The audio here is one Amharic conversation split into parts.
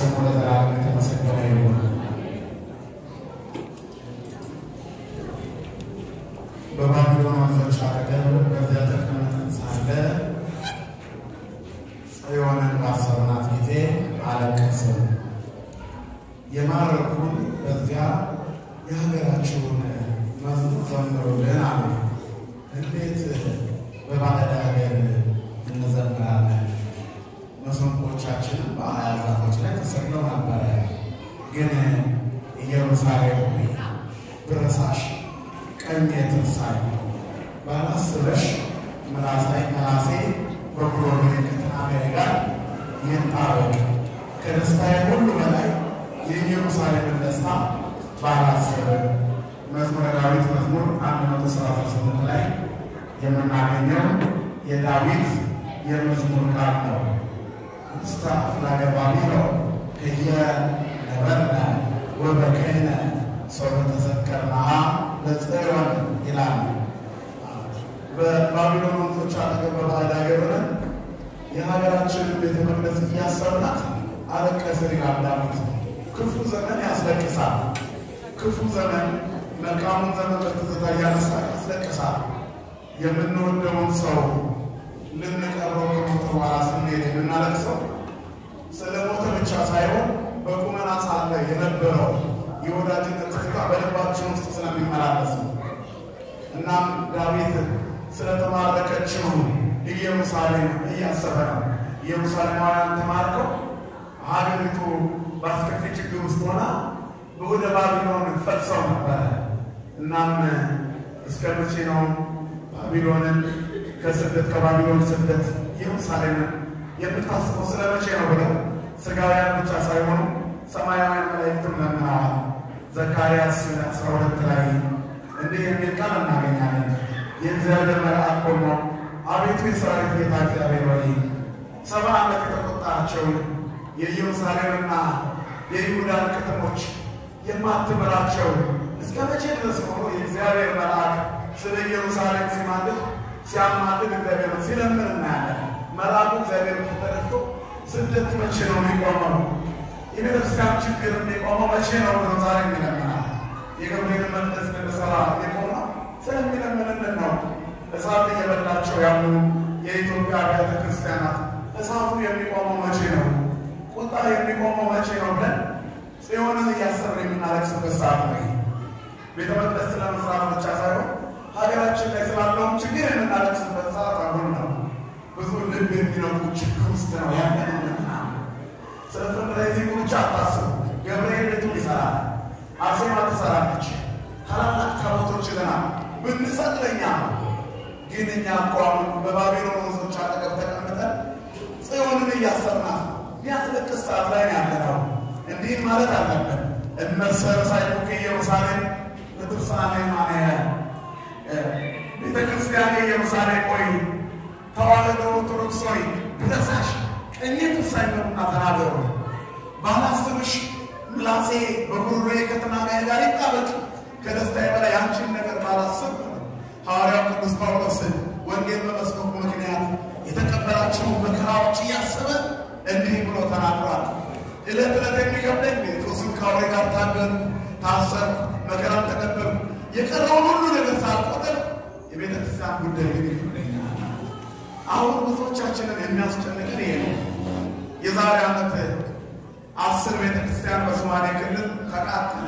ስሙ ለዘላለም የተመሰገነ ይሁን። በባቢሎን ወንዞች አጠገብ በዚያ ተቀምጠን ሳለ ጽዮንን ባሰብናት ጊዜ አለቀስን። የማረኩን በዚያ የሀገራችሁን መዝሙር ዘምሩልን አሉ። እንዴት በባዕድ ሀገር እንዘምራለን? መሰንቆቻችንም በሀያ ዛፎች ላይ ተሰቅለው ነበረ። ግን ኢየሩሳሌም ሆይ ብረሳሽ ቀኝ ትርሳኝ ባላስበሽ መላሳይ መላሴ በጉሮሮ ከትናጋዬ ጋር ይጣበቅ ከደስታዬ ሁሉ በላይ የኢየሩሳሌምን ደስታ ባላስብ። መዝሙረ ዳዊት መዝሙር አንድ መቶ ሰላሳ ስምንት ላይ የምናገኘው የዳዊት የመዝሙር ቃል ነው። ውስተ አፍላገ ባቢሎን ህየ ነበርነ ወበከይነ ሰው ተዘከርናሃ ለጽዮን ይላል። በባቢሎን ወንዞች አጠገብ በባዕድ ሀገር ሆነን የሀገራችንን ቤተ መቅደስ እያሰብናት አለቀስን ይላል ዳዊት። ክፉ ዘመን ያስለቅሳል። ክፉ ዘመን መልካሙን ዘመን በትዝታ እያነሳ ያስለቅሳል። የምንወደውን ሰው ልንቀረው ከሞተ በኋላ ስንሄድ የምናለቅሰው ስለ ሞተ ብቻ ሳይሆን በቁመና ሳለ የነበረው የወዳጅነት ትዝታ በልባችን ውስጥ ስለሚመላለስ ነው። እናም ዳዊት ስለተማረከችው ኢየሩሳሌም እያሰበ ነው። ኢየሩሳሌማውያን ተማርከው ሀገሪቱ በአስከፊ ችግር ውስጥ ሆና ወደ ባቢሎን ፈልሰው ነበረ። እናም እስከ መቼ ነው ባቢሎንን ከስደት ከባቢሎን ስደት ኢየሩሳሌምን የምታስበው ስለ መቼ ነው ብለው ስጋውያን ብቻ ሳይሆኑ ሰማያውያን መላእክትም ለምነዋል። ዘካርያስ አስራ ሁለት ላይ እንዲህ የሚል ቃል እናገኛለን። የእግዚአብሔር መልአክ ቆሞ አቤቱ የሰራዊት ጌታ እግዚአብሔር ሆይ ሰባ ዓመት የተቆጣቸውን የኢየሩሳሌምና የይሁዳን ከተሞች የማትምራቸው እስከ መቼ ድረስ ሆኖ የእግዚአብሔር መልአክ ስለ ኢየሩሳሌም ሲማልድ ሲያማልድ እግዚአብሔር ሲለምን እናያለን። መልአኩ እግዚአብሔር ተደፍቶ ስደት መቼ ነው የሚቆመው? የቤተክርስቲያን ችግር የሚቆመው መቼ ነው ብሎ ዛሬ የሚለምናል። የገብርኤል መቅደስ ልንሰራ የቆመው ስለሚለምንልን ነው። እሳት እየበላቸው ያሉ የኢትዮጵያ አብያተ ክርስቲያናት እሳቱ የሚቆመው መቼ ነው? ቁጣ የሚቆመው መቼ ነው ብለን ጽዮንን እያሰብን የምናለቅስበት ሰዓት ነው። ቤተ መቅደስ ስለመስራት ብቻ ሳይሆን ሀገራችን ላይ ስላለውም ችግር የምናለቅስበት ሰዓት አሁን ነው። ብዙ ልብ የሚነኩ ችግር ውስጥ ነው ያለንና ስለ ፈንድራይዚንግ ብቻ አታስቡ። ገብርኤል ቤቱን ይሰራል፣ አርሴማ ትሰራለች፣ ታላላቅ ታቦቶች ይዘናል። ብንሰጥ ለእኛ ነው። ግን እኛ እኮ አሁን በባቢሎን ወንዞች አጠገብ ተቀምጠን ጽዮንን እያሰብናት ቢያስለቅስ ሰዓት ላይ ነው ያለነው። እንዲህ ማለት አለብን። እመሰረሳይኩ ኢየሩሳሌም ለትርሳኔ ማንያ ቤተ ክርስቲያን ኢየሩሳሌም ቆይ ተዋህዶ ኦርቶዶክስ ሆይ ብረሳሽ ቀኜ ትርሳኝ ነውና ተናገሩ። ባላስብሽ ምላሴ በጉሮሮዬ ከትናጋዬ ጋር ይጣበቅ። ከደስታዬ በላይ አንቺን ነገር ባላስብ ሐዋርያው ቅዱስ ጳውሎስ ወንጌል በመስበኩ ምክንያት የተቀበላቸውን መከራዎች እያሰበ እንዲህ ብሎ ተናግሯል። ዕለት ዕለት የሚከብደኝ ጴጥሮስን ከአውሬ ጋር ታገልኩ፣ ታሰርኩ፣ መከራን ተቀበልኩ። የቀረውን ሁሉ ነገር ሳልቆጥር የቤተ ክርስቲያን ጉዳይ ግን ይከብደኛል። አሁን ብዙዎቻችንን የሚያስጨንቅን ይሄ ነው። የዛሬ ዓመት አስር ቤተ ክርስቲያን በሶማሌ ክልል ተቃጠለ።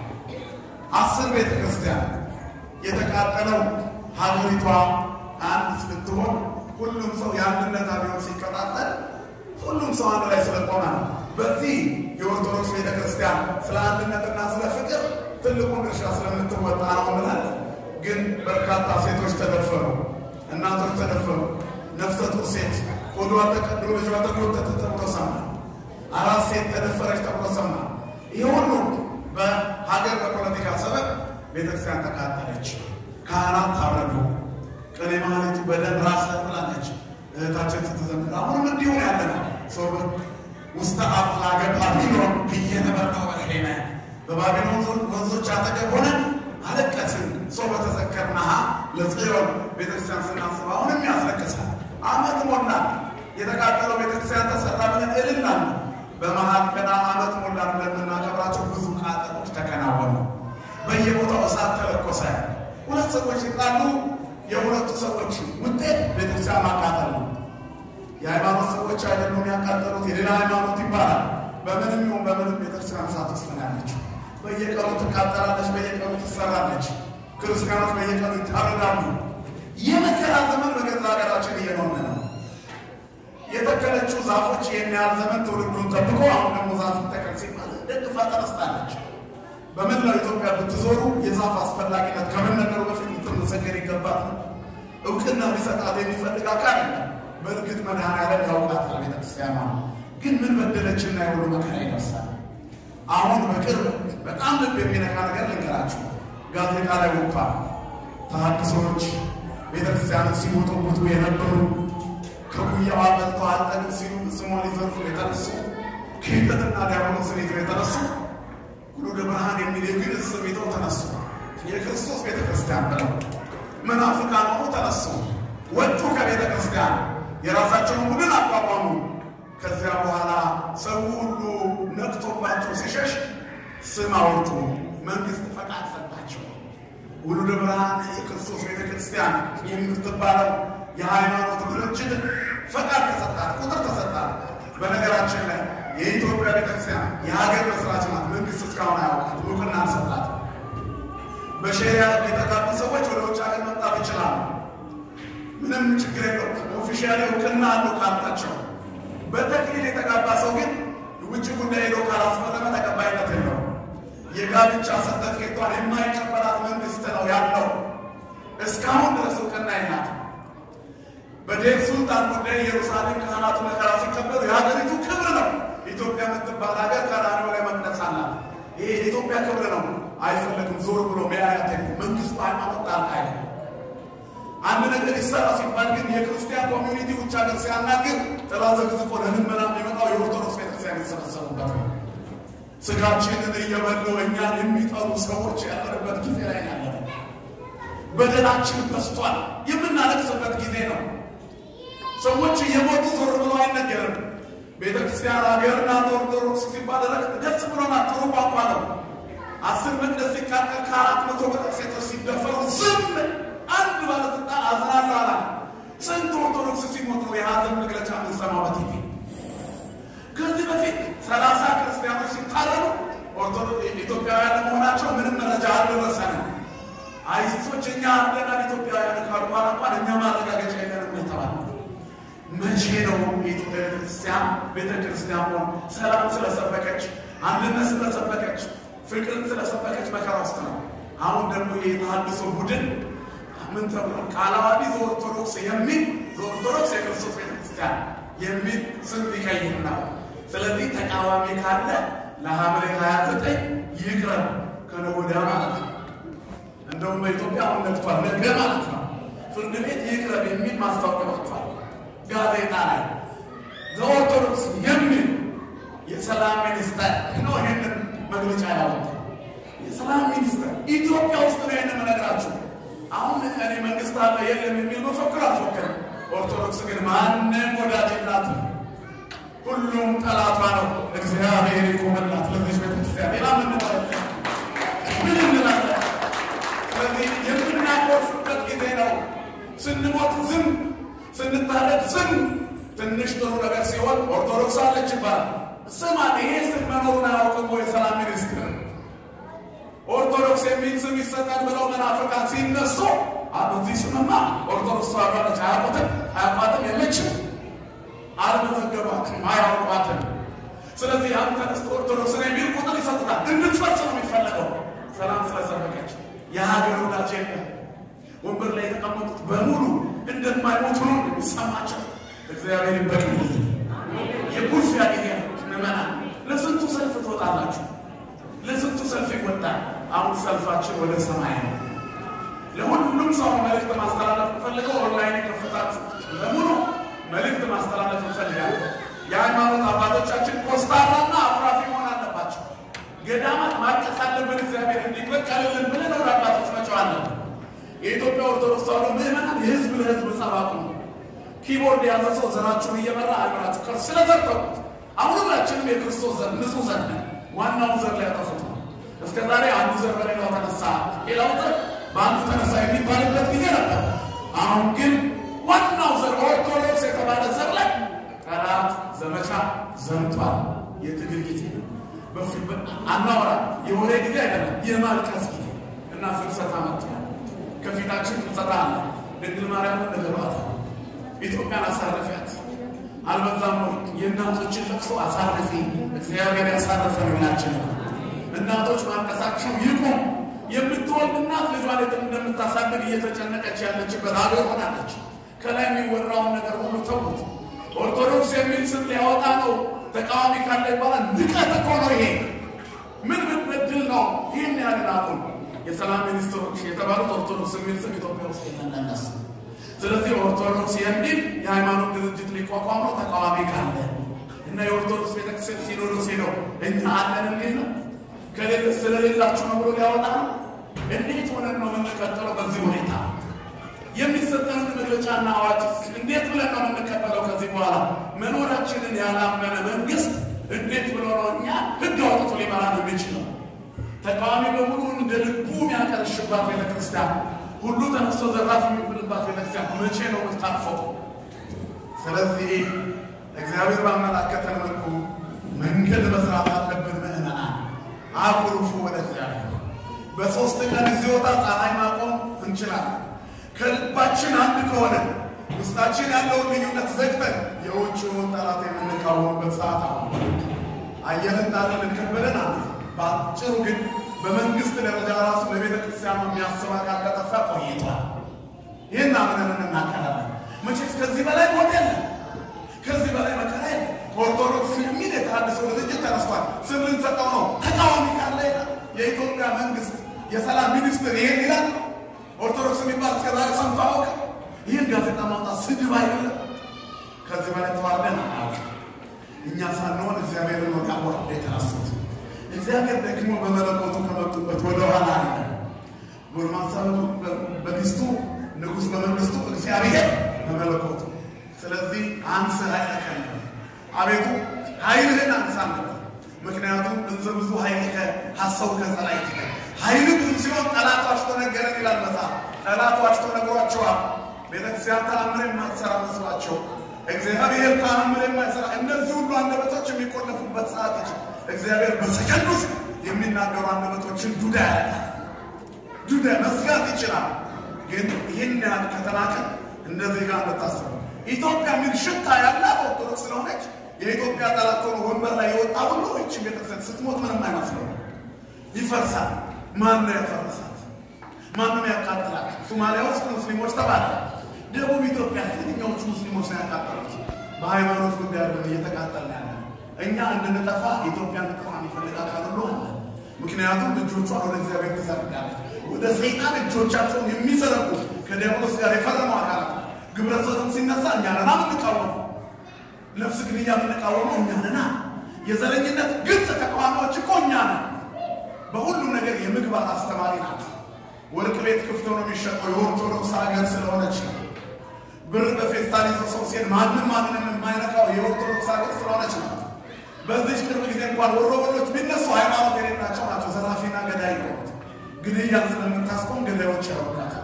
አስር ቤተ ክርስቲያን የተቃጠለው ሀገሪቷ አንድ ስትሆን ሁሉም ሰው የአንድነት አብዮት ሲቀጣጠል ሁሉም ሰው አንድ ላይ ስለቆመ ነው። በዚህ የኦርቶዶክስ ቤተ ክርስቲያን ስለ አንድነትና ስለ ፍቅር ትልቁን ድርሻ ስለምትወጣ ነው እንላለን። ግን በርካታ ሴቶች ተደፈሩ፣ እናቶች ተደፈሩ። ነፍሰ ጡር ሴት ሆዷ ተቀዶ ልጇ ተጎተተ ተብሎ ሰማ። አራት ሴት ተደፈረች ተብሎ ሰማ። ይህ ሁሉ በሀገር በፖለቲካ ሰበብ ቤተክርስቲያን ተቃጠለች። ካህናት ታረዱ። ቅኔ ማህሌቱ በደም ራስ ብላለች እህታችን ስትዘምር። አሁንም እንዲሁን ያለ ነው። ሰው ውስተ አፍላገ ባቢሎን እየነበርነው በሄነ በባቢሎን ወንዞች አጠገብ ሆነን አለቀስን። ሰው በተዘከርናሃ ለጽዮን ቤተክርስቲያን ስናስብ አሁንም ያስለቅሳል። አመት ሞላ። የተቃጠለው ቤተክርስቲያን ተሰራ ብለን እልናል። በመሀል ገና ዓመት ሞላን ብለን የምናከብራቸው ብዙ ቃጠሎች ተከናወኑ። በየቦታው እሳት ተለኮሰ። ሁለት ሰዎች ሲጣሉ የሁለቱ ሰዎች ውጤት ቤተክርስቲያን ማቃጠል ነው። የሃይማኖት ሰዎች አይደሉም ያቃጠሉት፣ የሌላ ሃይማኖት ይባላል። በምንም ይሁን በምንም ቤተክርስቲያን እሳት ውስጥ ነው ያለችው። በየቀኑ ትቃጠላለች፣ በየቀኑ ትሰራለች። ክርስቲያኖች በየቀኑ ይታረዳሉ። የመከራ ዘመን በገዛ ሀገራችን እየኖርን ነው። የተከለችው ዛፎች ይህን ያህል ዘመን ትውልዱን ጠብቆ አሁን ደግሞ ዛፍ ተከል ሲባል ደግፋ ተነስታለች። በመላው ኢትዮጵያ ብትዞሩ የዛፍ አስፈላጊነት ከመነገሩ በፊት ልትመሰገን ይገባት ነው። እውቅና ሊሰጣት የሚፈልግ አካል የለም። በእርግጥ መድኃኔዓለም ያውቃታል ቤተክርስቲያኗ። ግን ምን በደለችና የሁሉ መከራ ይደርሳል። አሁን በቅርብ በጣም ልብ የሚነካ ነገር ልንገራችሁ። ጋዜጣ ላይ ወጥቷል። ተሐድሶዎች ቤተክርስቲያንን ሲሞጡቡቱ የነበሩ ከጉያዋ በልተው አልጠግብ ሲሉ ስሟን ሊዘርፉ የተነሱ ክህደትና ዲያብሎስን ይዘው የተነሱ ሁሉ ብርሃን የሚል የግዕዝ ስም ይዘው ተነሱ። የክርስቶስ ቤተ ክርስቲያን ብለው መናፍቃን ሆኖ ተነሱ። ወጡ ከቤተ ክርስቲያን የራሳቸውን ቡድን አቋቋሙ። ከዚያ በኋላ ሰው ሁሉ ነቅቶባቸው ሲሸሽ ስም አወጡ። መንግስት ፈቃድ ሰጣቸው። ውሉደ ብርሃን የክርስቶስ ቤተ ክርስቲያን የምትባለው የሃይማኖት ድርጅት ፈቃድ ተሰጣት፣ ቁጥር ተሰጣት። በነገራችን ላይ የኢትዮጵያ ቤተክርስቲያን የሀገር መስራች ናት። መንግስት እስካሁን አያውቃት፣ እውቅና አልሰጣት። በሸሪያ የተጋቡ ሰዎች ወደ ውጭ ሀገር መምጣት ይችላሉ። ምንም ችግር የለውም። ኦፊሻሊ እውቅና አለው ካላቸው። በተክሊል የተጋባ ሰው ግን ውጭ ጉዳይ ሄዶ ካላስፈረመ ተቀባይነት የለውም። የጋብቻ ሰርተፍኬቷን የማይቀበላት መንግስት ነው ያለው። እስካሁን ድረስ እውቅና የላት። በዴር ሱልጣን ጉዳይ ኢየሩሳሌም ካህናቱ መከራ ሲቀበሉ የሀገሪቱ ክብር ነው። ኢትዮጵያ የምትባል ሀገር ቀራንዮ ላይ መቅደስ አላት። ይሄ የኢትዮጵያ ክብር ነው። አይፈለግም ዞር ብሎ መያያት መንግስቱ ሃይማኖት ጣልቃ አይገባም። አንድ ነገር ይሰራ ሲባል ግን የክርስቲያን ኮሚዩኒቲ ውጭ ሀገር ሲያናግር ጥላ ዘግዝቆ ለልመና የሚመጣው የኦርቶዶክስ ቤተክርስቲያን የተሰበሰቡበት ነው። ስጋችንን እየበሉ እኛን የሚጠሉ ሰዎች ያለንበት ጊዜ ላይ ያለ በደላችን በስቷል። የምናለቅስበት ጊዜ ነው። ሰዎች እየሞቱ ዞር ብሎ አይነገርም። ቤተክርስቲያን ሀገርና ኦርቶዶክስ ሲባል ደስ ብሎናል። ጥሩ ቋንቋ ነው። አስር መቅደስ ሲቃጠል ከአራት መቶ በላይ ሴቶች ሲደፈሩ ዝም አንድ ባለስልጣን አዝናለሁ አላ። ስንት ኦርቶዶክስ ሲሞቱ የሀዘን መግለጫ የምንሰማው በቲቪ ከዚህ በፊት ሰላሳ ክርስቲያኖች ሲታረዱ ኢትዮጵያውያን ለመሆናቸው ምንም መረጃ አልደረሰንም። አይሲሶች እኛ አለናል ኢትዮጵያውያን ካሉ በኋላ እንኳን እኛ ማረጋገጫ የለንም የተባለ መቼ ነው የኢትዮጵያ ቤተክርስቲያን ቤተክርስቲያን ሆን ሰላም ስለሰበከች አንድነት ስለሰበከች ፍቅርን ስለሰበከች መከራ ውስጥ ነው። አሁን ደግሞ የተሃድሶ ቡድን ምን ተብሎ ቃለ ዓዋዲ ዘኦርቶዶክስ የሚል ዘኦርቶዶክስ የክርስቶስ ቤተክርስቲያን የሚል ስም ሊቀይር ነው። ስለዚህ ተቃዋሚ ካለ ለሐምሌ 29 ይቅረብ ከነገ ወዲያ ማለት ነው። እንደውም በኢትዮጵያ አሁን ነግቷል፣ ነገ ማለት ነው። ፍርድ ቤት ይቅረብ የሚል ማስታወቂያ ወጥቷል ጋዜጣ ላይ ዘኦርቶዶክስ የሚል የሰላም ሚኒስተር ነው ይህንን መግለጫ ያወጣ። የሰላም ሚኒስተር ኢትዮጵያ ውስጥ ነው ይህንን መነግራችሁ። አሁን እኔ መንግስት አለ የለም የሚል መፈክር አልፎክርም። ኦርቶዶክስ ግን ማንም ወዳጅ የላትም፣ ሁሉም ጠላቷ ነው። እግዚአብሔር ይቆመላት ለዚች ቤተክርስቲያን። ሌላ ምን እንላለን? ምን እንላለን? ስለዚህ የምናቆርፍበት ጊዜ ነው። ስንሞት ዝም፣ ስንታረድ ዝም። ትንሽ ጥሩ ነገር ሲሆን ኦርቶዶክስ አለች ይባላል። ስማ ይሄ ስም መኖሩን አያውቅም ወይ? ሰላም ሚኒስትር ኦርቶዶክስ የሚል ስም ይሰጣል ብለው መናፍቃን ሲነሱ በዚህ ስምማ ኦርቶዶክስ ተዋጋለች። አያውቁትም፣ አያውቋትም፣ የለችም፣ አልመዘገባትም፣ አያውቋትም። ስለዚህ ያን ተነስቶ ኦርቶዶክስን የሚል ቁጥር ይሰጡታል። እንድትፈርስ ነው የሚፈለገው። ሰላም ስለሰበከች የሀገር ወዳጅ የለም። ወንበር ላይ የተቀመጡት በሙሉ እንደማይሞቱ ነው የሚሰማቸው። እግዚአብሔር ይበቅል። የኩርፊያ ጊዜ ነው። ምዕመናን ለስንቱ ሰልፍ ትወጣላችሁ? ለስንቱ ሰልፍ ይወጣል። አሁን ሰልፋችን ወደ ሰማይ ነው። ለሁሉም ሰው መልእክት ማስተላለፍ እንፈልገው። ኦንላይን የከፈታችሁ በሙሉ መልእክት ማስተላለፍ እንፈልጋለን። የሃይማኖት አባቶቻችን ኮስታራና አኩራፊ መሆን አለባቸው። ገዳማት ማቀስ አለብን። እግዚአብሔር እንዲበቀልልን ብለን ወደ አባቶች መጫው አለብን። የኢትዮጵያ ኦርቶዶክስ ተዋሕዶ ምዕመናን የህዝብ ለህዝብ ጸባቁ ነው። ኪቦርድ የያዘ ሰው ዘራችሁን እየመራ አገራችሁ ከፍ ስለዘርተውት አሁን ሁላችንም የክርስቶስ ዘር ንጹህ ዘር ነን። ዋናውን ዘር ላይ ያጠፉት ነው። እስከ ዛሬ አንዱ ዘር በሌላው ተነሳ፣ ሌላው ዘር በአንዱ ተነሳ የሚባልበት ጊዜ ነበር። አሁን ግን ዋናው ዘር ኦርቶዶክስ የተባለ ዘር ላይ ጠላት ዘመቻ ዘምቷል። የትግል ጊዜ ነው። አናወራ የወሬ ጊዜ አይደለም፣ የማልቀስ ጊዜ እና ፍልሰታ መጥቷል። ከፊታችን ፍልሰታ አለ። ድንግል ማርያምን ነገሯት፣ ኢትዮጵያን አሳረፊያት። አልበዛም ወይ? የእናቶችን ለቅሶ አሳርፊ። እግዚአብሔር ያሳረፈን ሁላችን። እናቶች ማልቀሳቸው ይቁም። የምትወልድ እናት ልጇን እንደምታሳድግ እየተጨነቀች ያለችበት ሀገር ሆናለች። ከላይ የሚወራውን ነገር ሁሉ ተውት። ኦርቶዶክስ የሚል ስም ሊያወጣ ነው ተቃዋሚ ካለ ይባላል። ንቀት እኮ ነው ይሄ። ምን ብትበድል ነው ይህን ያህል አቁም። የሰላም ሚኒስትሮች የተባሉት ኦርቶዶክስ የሚል ስም ኢትዮጵያ ውስጥ የለነስ። ስለዚህ ኦርቶዶክስ የሚል የሃይማኖት ድርጅት ሊቋቋም ነው ተቃዋሚ ካለ እና የኦርቶዶክስ ቤተክርስቲያን ሲኖዶስ ሄደው እኛ አለን የሚል ነው ከሌለ ስለሌላችሁ ነው ብሎ ሊያወጣ ነው። እንዴት ሆነን ነው የምንቀጥለው በዚህ ሁኔታ? የሚሰጠንን መግለጫና አዋጅ እንዴት ብለን ነው የምንቀበለው? ከዚህ በኋላ መኖራችንን ያላመነ መንግስት እንዴት ብሎ ነው እኛ ህግ አውጥቶ ሊመራን የሚችለው? ተቃዋሚ በሙሉ እንደ ልቡ የሚያቀርሽባት ቤተክርስቲያን ሁሉ ተነስቶ ዘራፍ የሚብልባት ቤተክርስቲያን መቼ ነው የምታቅፈው? ስለዚህ እግዚአብሔር ባመላከተን መልኩ መንገድ መስራት አለብን። ምዕመናን አኩርፉ ወደ እግዚአብሔር። በሶስት ቀን ይዞታ ፀሐይ ማቆም እንችላለን። ከልባችን አንድ ከሆነ ውስጣችን ያለውን ልዩነት ዘግተን የውጭውን ጠላት የምንቃወምበት ሰዓት አሁን አየር እንዳለን ከበደን አለ። በአጭሩ ግን በመንግስት ደረጃ ራሱ ለቤተ ክርስቲያኑ የሚያስብ አካል ከጠፋ ቆይቷል። ይህን አምነን እናቀራለን። መቼስ ከዚህ በላይ ሞት የለም፣ ከዚህ በላይ መከራ የለም። ኦርቶዶክስ የሚል የተሃድሶ ድርጅት ተነስቷል። ስም ልንሰጠው ነው። ተቃዋሚ ካለ የኢትዮጵያ መንግስት የሰላም ሚኒስትር ይሄን ይላል። ኦርቶዶክስ የሚባል እስከ ዛሬ ሰምቶ አውቅ። ይህን ጋዜጣ ማውጣት ስድብ አይደለም። ከዚህ በላይ ተዋርደን አናውቅም። እኛ ሳንሆን እግዚአብሔርን ወቃወር የተነሱት እግዚአብሔር ደግሞ በመለኮቱ ከመጡበት ወደ ኋላ አለ። ጎልማሳ በሚስቱ ንጉሥ በመንግስቱ እግዚአብሔር በመለኮቱ። ስለዚህ አንስ ኃይለከ አቤቱ ኃይልህን አንሳለን። ምክንያቱም እንዘ ብዙ ኃይልከ ሐሰው ከጸላይትከ ኃይል ብዙ ሲሆን ጠላቷቸው ተነገረን ይላል መጽሐፍ። ጠላቷቸው ተነግሯቸዋል። ቤተክርስቲያን ተአምር የማትሰራ መስሏቸው እግዚአብሔር ተአምር የማይሰራ እነዚህ ሁሉ አንደበቶች የሚቆለፉበት ሰዓት ይችል እግዚአብሔር በሰከንድ ውስጥ የሚናገሩ አንደበቶችን ዱዳ ያደርጋል። ዱዳ መዝጋት ይችላል። ግን ይህን ያህል ከተናቀ እንደዚህ ጋር እንድታስቡ ኢትዮጵያ የሚል ሽታ ያላት ኦርቶዶክስ ስለሆነች የኢትዮጵያ ጠላት ሆኖ ወንበር ላይ የወጣ ሁሉ እች ቤተክርስቲያን ስትሞት ምንም አይመስለው፣ ይፈርሳል። ማን ነው ያፈረሳት? ማንም ያቃጥላል? ሶማሊያ ውስጥ ሙስሊሞች ተባለ። ደቡብ ኢትዮጵያ የትኛዎቹ ሙስሊሞች ነው ያቃጠሉት? በሃይማኖት ጉዳይ አይደለም እየተቃጠል ያለ እኛ እንድንጠፋ ኢትዮጵያ እንድጠፋ የሚፈልግ አካል ሁሉ አለ። ምክንያቱም እጆቿን ወደ እግዚአብሔር ትዘርጋለች። ወደ ሰይጣን እጆቻቸውን የሚዘረጉ ከዲያብሎስ ጋር የፈረሙ አካላት ግብረ ሰዶም ሲነሳ እኛ ነና የምንቃወመው፣ ነፍስ ግድያ የምንቃወመው እኛ ነና። የዘረኝነት ግልጽ ተቃዋሚዎች እኮ እኛ ነን። በሁሉም ነገር የምግባር አስተማሪ ናት። ወርቅ ቤት ክፍት ሆኖ የሚሸጠው የኦርቶዶክስ ሀገር ስለሆነች ነው። ብር በፌስታል ይዘው ሰው ሲሄድ ማንም ማንንም የማይነካው የኦርቶዶክስ ሀገር ስለሆነች ነው። በዚች ቅርብ ጊዜ እንኳን ወሮበሎች ቢነሱ ሃይማኖት የሌላቸው ናቸው። ዘራፊና ገዳይ የሆኑት ግድያን ስለምታስቆም ገዳዮች ያወቃል።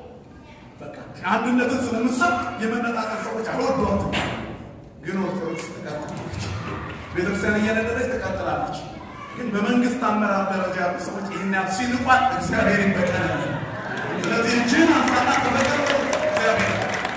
በቃ አንድነትን ስለምሰብ የመነጣጠል ሰዎች አይወዷትም። ግን ኦርቶዶክስ ትቀጥላለች። ቤተክርስቲያን እየነደረች ትቀጥላለች። ግን በመንግስት አመራር ደረጃ ያሉ ሰዎች ይህን ያህል ሲንቋል እግዚአብሔር ይበቀላል። ስለዚህ እጅህን አንሳና ተበቀል እግዚአብሔር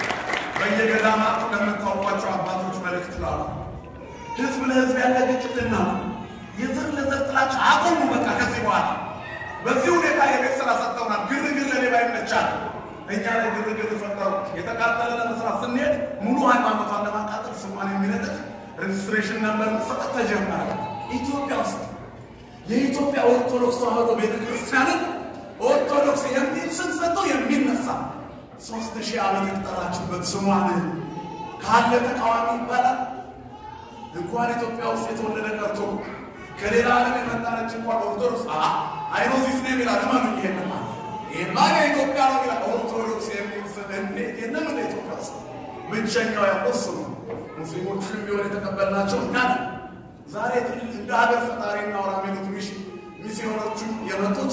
በየገዳማቱ ለምታውቋቸው አባቶች መልእክት ላሉ ህዝብ ለህዝብ ያለ ግጭትና የዘር ለዘር ጥላቻ አቁሙ። በቃ ከዚህ በኋላ በዚህ ሁኔታ የቤት ስራ ሰጥተውናል። ግርግር ለሌባ ይመቻል። እኛ ላይ ግርግር ፈጠሩ። የተቃጠለ ለመስራት ስንሄድ ሙሉ ሃይማኖቷን ለማቃጠል ስሟን የሚነጥቅ ሬጅስትሬሽን ነበር መሰጠት ተጀመረ። ኢትዮጵያ ውስጥ የኢትዮጵያ ኦርቶዶክስ ተዋህዶ ቤተክርስቲያንን ኦርቶዶክስ የሚል ስም ሰጥቶ የሚነሳ ሶስት ሺህ ዓመት የተጠራችበት ስሟን ካለ ተቃዋሚ ይባላል። እንኳን ኢትዮጵያ ውስጥ የተወለደ ቀርቶ ከሌላ ዓለም የመጣነች እንኳን ኦርቶዶክስ አይኖዚስ ነው የሚላል ለማን ነው ይሄንማ ይሄማ የኢትዮጵያ ነው ይላል። ኦርቶዶክስ የሚል ስም እንዴት የለም እንደ ኢትዮጵያ ውስጥ ብቸኛው ያቆሱ ነው። ሙስሊሞችንም ቢሆን የተቀበልናቸው እኛ ነን። ዛሬ እንደ ሀገር ፈጣሪ እናውራ የሚሉት ሚስዮኖቹ የመጡት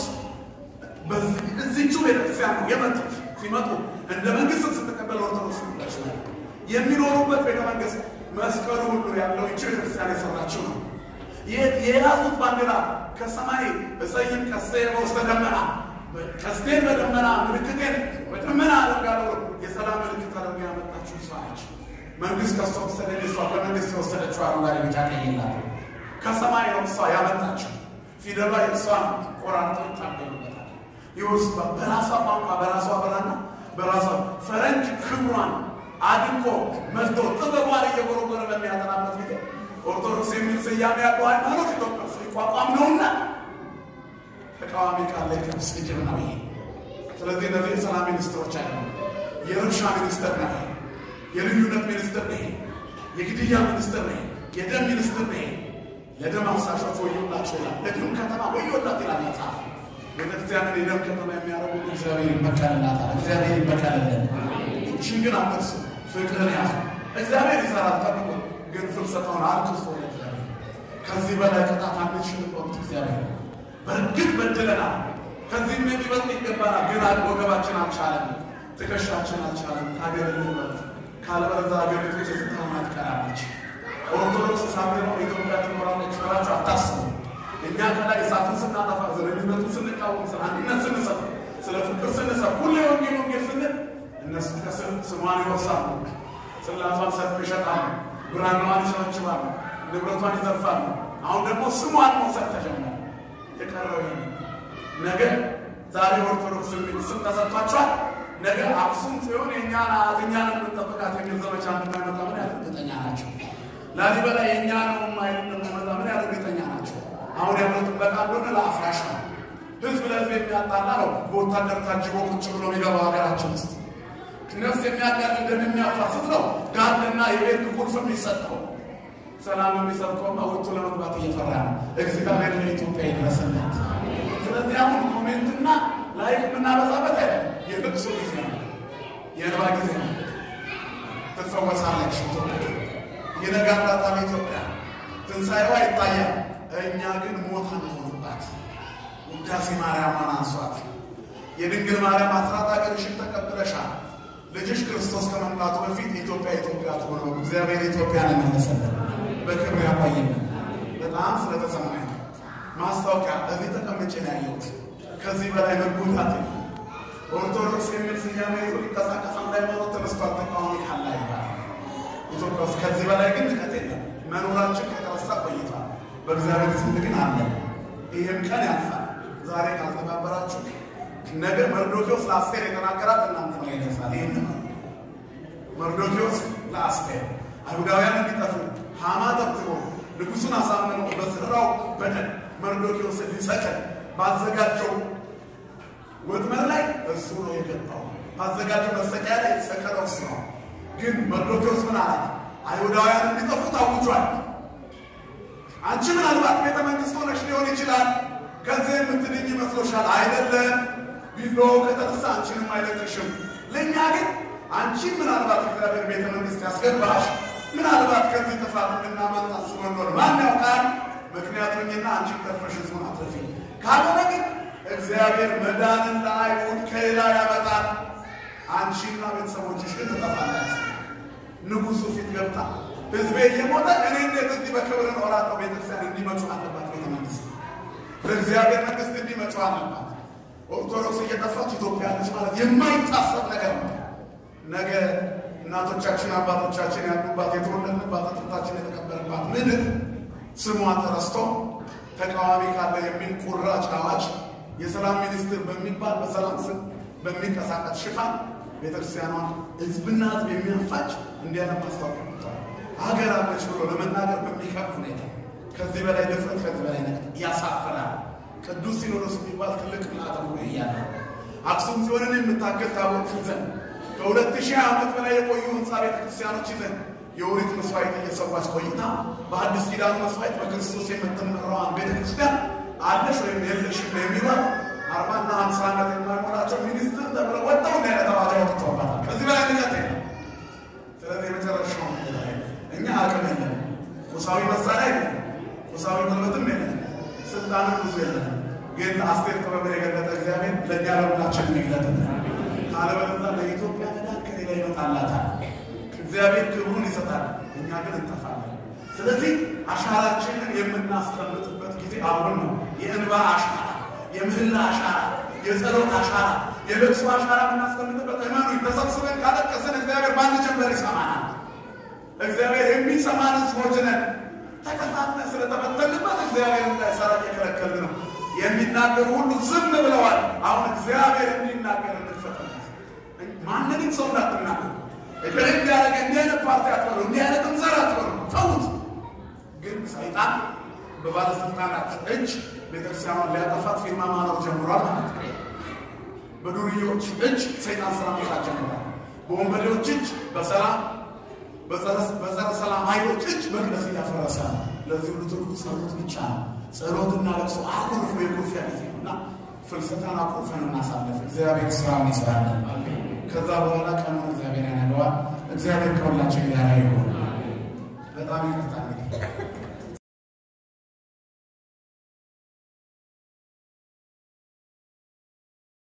እዚቹ ቤተክርስቲያን ነው የመጡት። ሲመጡ እንደ መንግስት ስትቀበል ኦርቶዶክስ ናቸው የሚኖሩበት ቤተ መንግስት መስቀሉ ሁሉ ያለው ይቺ ቤተክርስቲያን የሰራችው ነው። የያዙት ባንዲራ ከሰማይ እሰይም ቀስቴ በውስተ ደመና ቀስቴን በደመና ምልክቴን በደመና አደርጋለሁ የሰላም ምልክት አድርጋ ያመጣችው እሷ ነች። መንግስት ከሷ ወሰደ። እሷ ከመንግስት የወሰደችው አረንጓዴ፣ ቢጫ፣ ቀይ የላት ከሰማይ ነው እሷ ያመጣችው። ፊደሏ የእሷ ቆራርጦ ይታገሉበታል። ይወስ በራሷ ቋንቋ በራሷ ብራና በራሷ ፈረንጅ ክብሯን አድንቆ መጥቶ ጥበቧን እየጎረጎረ በሚያጠናበት ጊዜ ኦርቶዶክስ የሚል ስያሜ ያለው ሃይማኖት ኢትዮጵያ ውስጥ ሊቋቋም ነውና ተቃዋሚ ካለ ቅዱስ ግድብ ነው ይሄ። ስለዚህ እነዚህ የሰላም ሚኒስትሮች አይደሉም። የረብሻ ሚኒስትር ነው ይሄ። የልዩነት ሚኒስትር ነው ይሄ። የግድያ ሚኒስትር ነው ይሄ። የደም ሚኒስትር ነው ይሄ። ለደም አፍሳሾች ወዮላቸው ይላል። ለደም ከተማ ወዮላት ይላል መጽሐፍ። ቤተክርስቲያንን የደም ከተማ የሚያደርጉ እግዚአብሔር ይበቀልላታል። እግዚአብሔር ይበቀልልን። ይህችን ግን አትርሱ። ፍቅርን ያዙ። እግዚአብሔር ይሰራል። ጠብቁ። ግን ፍልሰታውን አልክሱ። እግዚአብሔር ከዚህ በላይ ቅጣት አንችልም። በእውነት እግዚአብሔር በእርግጥ በድለናል። ከዚህም የሚበልጥ ይገባናል። ግን ወገባችን አልቻለም፣ ትከሻችን አልቻለም። ሀገር ልንበል ካለበለዚያ ሀገሪቱ የስታማ ትቀራለች። ኦርቶዶክስ ሳትኖር ኢትዮጵያ ትኖራለች ብላችሁ አታስቡ። እኛ ከላይ እሳቱን ስናጠፋ፣ ዘረኝነቱን ስንቃወም፣ ስለ አንድነት ስንሰብ፣ ስለ ፍቅር ስንሰብ፣ ሁሌ ወንጌል ወንጌል ስንል እነሱ ከስር ስሟን ይወርሳሉ፣ ጽላቷን ሰጥተው ይሸጣሉ፣ ብራናዋን ይሸመችባሉ፣ ንብረቷን ይዘርፋሉ። አሁን ደግሞ ስሟን መውሰድ ተጀመረ። የቀረው ነገ ዛሬ ኦርቶዶክስ የሚል ስም ተሰጥቷቸዋል። ነገ አክሱም ሲሆን የእኛ ናት እኛን የምንጠብቃት የሚል ዘመቻ እንደማይመጣ ምን ያህል እርግጠኛ ናቸው? ላሊበላ የእኛ ነው ማይል እንደማይመጣ ምን ያህል እርግጠኛ ናቸው? አሁን ያለው ጥበቃ እንደሆነ ለአፍራሽ ነው። ህዝብ ለህዝብ የሚያጣላ ነው። በወታደር ታጅቦ ቁጭ ብሎ የሚገባው ሀገራችን ውስጥ ነፍስ የሚያጋል እንደሚያፋስት ነው። ጋርድና የቤት ቁልፍ የሚሰጠው ሰላም የሚሰብከውም ወጥቶ ለመግባት እየፈራ ነው። እግዚአብሔር ለኢትዮጵያ ይድረስላት። ስለዚህ አሁን ኮሜንትና ላይክ የምናበዛበት አይደለም። የልቅሶ ጊዜ ነው፣ የእንባ ጊዜ ነው። ትፈወሳለች ኢትዮጵያ፣ ይነጋላታል ኢትዮጵያ፣ ትንሣኤዋ ይታያል። እኛ ግን ሞት አንሆንባት። ውዳሴ ማርያምን አንሷት። የድንግል ማርያም አስራት ሀገርሽን ተቀብለሻል። ልጅሽ ክርስቶስ ከመምጣቱ በፊት ኢትዮጵያ ኢትዮጵያ ትሆነ። እግዚአብሔር ኢትዮጵያን የመለሰልን በክብር ያቆየን። በጣም ስለተሰማኝ ማስታወቂያ እዚህ ተቀምጬ ነው ያየሁት። ከዚህ በላይ መጎዳት ኦርቶዶክስ የሚል ስያሜ ይዞ ሊንቀሳቀስ አንድ ሃይማኖት ተነስቷል። ተቃዋሚ ካለ ይባላል ኢትዮጵያ ውስጥ። ከዚህ በላይ ግን ንቀት የለም። መኖራችን ከተረሳ ቆይቷል። በእግዚአብሔር ስንት ግን አለ። ይህም ቀን ያልፋል። ዛሬ ካልተባበራችሁ ነገ መርዶኪዎስ ለአስቴር የተናገራት እናንተ ነው ይደርሳል። ይህን መርዶኪዎስ ለአስቴር አይሁዳውያን እንዲጠፉ ሃማ ተብትቦ ንጉሱን አሳምኖ በስራው በደል መርዶኪዎስን ሊሰቅል ባዘጋጀው ወጥመድ ላይ እሱ ነው የገባው። ባዘጋጀው መሰቂያ ላይ የተሰቀለው እሱ ነው። ግን መርዶኪዎስ ምን አላት? አይሁዳውያን እንዲጠፉ ታውጇል። አንቺ ምናልባት ቤተ መንግስት ሆነሽ ሊሆን ይችላል። ከዚህ የምትድኝ ይመስሎሻል? አይደለም። ቢላው ከተነሳ አንቺንም አይለቅሽም። ለእኛ ግን አንቺን ምናልባት እግዚአብሔር ቤተ መንግስት ያስገባሽ ምናልባት ከዚህ ጥፋት እንድናመልጥ አስቦ እንደሆነ ማን ያውቃል? ምክንያቱኝና አንቺን ተርፈሽ ህዝቡን አትረፊ። ካልሆነ ግን እግዚአብሔር መዳንን ለአይሁድ ከሌላ ያመጣል። አንቺና ቤተሰቦችሽ ግን ትጠፋላችሁ። ንጉሱ ፊት ገብታ ህዝቤ እየሞተ እኔ እንዴት እዚህ በክብር እኖራለሁ? ቤተክርስቲያን እንዲመጩ አለባት። ቤተ መንግስት በእግዚአብሔር መንግስት እንዲመጩ አለባት። ኦርቶዶክስ እየጠፋች ኢትዮጵያ ነች ማለት የማይታሰብ ነገር ነው። ነገ እናቶቻችን አባቶቻችን ያሉባት የተወለድንባት አጥንታችን የተቀበረባት ምድር ስሟ ተረስቶ ተቃዋሚ ካለ የሚል ቁራጭ አዋጅ የሰላም ሚኒስትር በሚባል በሰላም ስም በሚንቀሳቀስ ሽፋን ቤተክርስቲያኗን ህዝብና ህዝብ የሚያፋጭ እንዲያነብ ማስታወቂያ መጥቷል። ሀገር አለች ብሎ ለመናገር በሚከብድ ሁኔታ ከዚህ በላይ ድፍረት፣ ከዚህ በላይ ነገር ያሳፍራል። ቅዱስ ሲኖዶስ የሚባል ትልቅ ምልአተ ጉባኤ እያለ አክሱም ጽዮንን የምታክል ታቦት ይዘን ከሁለት ሺህ ዓመት በላይ የቆዩ ህንፃ ቤተክርስቲያኖች ይዘን የኦሪት መስዋዕት እየሰዋች ቆይታ በአዲስ ኪዳኑ መስዋዕት በክርስቶስ የምትመራዋን ቤተክርስቲያን አለሽ ወይም የለሽም የሚሏት አርባና ሀምሳ ዓመት የማይሞላቸው ሚኒስትር ተብለው ወጣው እንደ አይነት አዋጅ አውጥተውባታል። ከዚህ በላይ ንቀት የለም። ስለዚህ የመጨረሻው እኛ አቅም የለን፣ ቁሳዊ መሳሪያ የለን፣ ቁሳዊ ጉልበትም የለንም፣ ስልጣንም ብዙ የለንም። ግን አስቴር ጥበብን የገለጠ እግዚአብሔር ለእኛ ለሁላችን ይግለጥልን። ካለበለዚያ ለኢትዮጵያ መዳን ከሌላ ይመጣላታል። እግዚአብሔር ክብሩን ይሰጣል፣ እኛ ግን እንጠፋለን። ስለዚህ አሻራችንን የምናስቀምጥበት ጊዜ አሁን ነው። የእንባ አሻራ፣ የምህላ አሻራ፣ የጸሎት አሻራ፣ የለቅሶ አሻራ የምናስቀምጥበት እመኑ። ተሰብስበን ካለቀስን እግዚአብሔር በአንድ ጀንበር ይሰማናል። እግዚአብሔር የሚሰማን ሕዝቦች ነን። ተከፋፍለን ስለተበተንበት እግዚአብሔር እንዳይሰራ እየከለከልን ነው። የሚናገሩ ሁሉ ዝም ብለዋል። አሁን እግዚአብሔር እንዲናገር እንፈጥነት ማንንም ሰው እንዳትናገሩ እገሌ እንዲያደረገ እንዲህ አይነት ፓርቲ አትበሉ፣ እንዲህ አይነት እንዘር አትበሉ፣ ተዉት። ግን ሰይጣን በባለስልጣናት እጅ ቤተክርስቲያኗን ሊያጠፋት ፊርማ ማኖር ጀምሯል ማለት ነው። በዱርዮች እጅ ሰይጣን ስራ መስራት ጀምሯል። በወንበዴዎች እጅ በሰላም በጸረ ሰላም ኃይሎች እጅ መቅደስ እያፈረሰ ነው። ለዚህ ሁሉ ትርጉ ጸሎት ብቻ ነው። ጸሎትና ለቅሶ አኩርፎ የኩርፊያ ጊዜ ነው እና ፍልሰታን አኩርፈን እናሳለፍ። እግዚአብሔር ስራውን ይስራል። ከዛ በኋላ ቀኑን እግዚአብሔር ያነገዋል። እግዚአብሔር ከሁላችን ጋር ይሆን። በጣም ይቅርታ እንግዲህ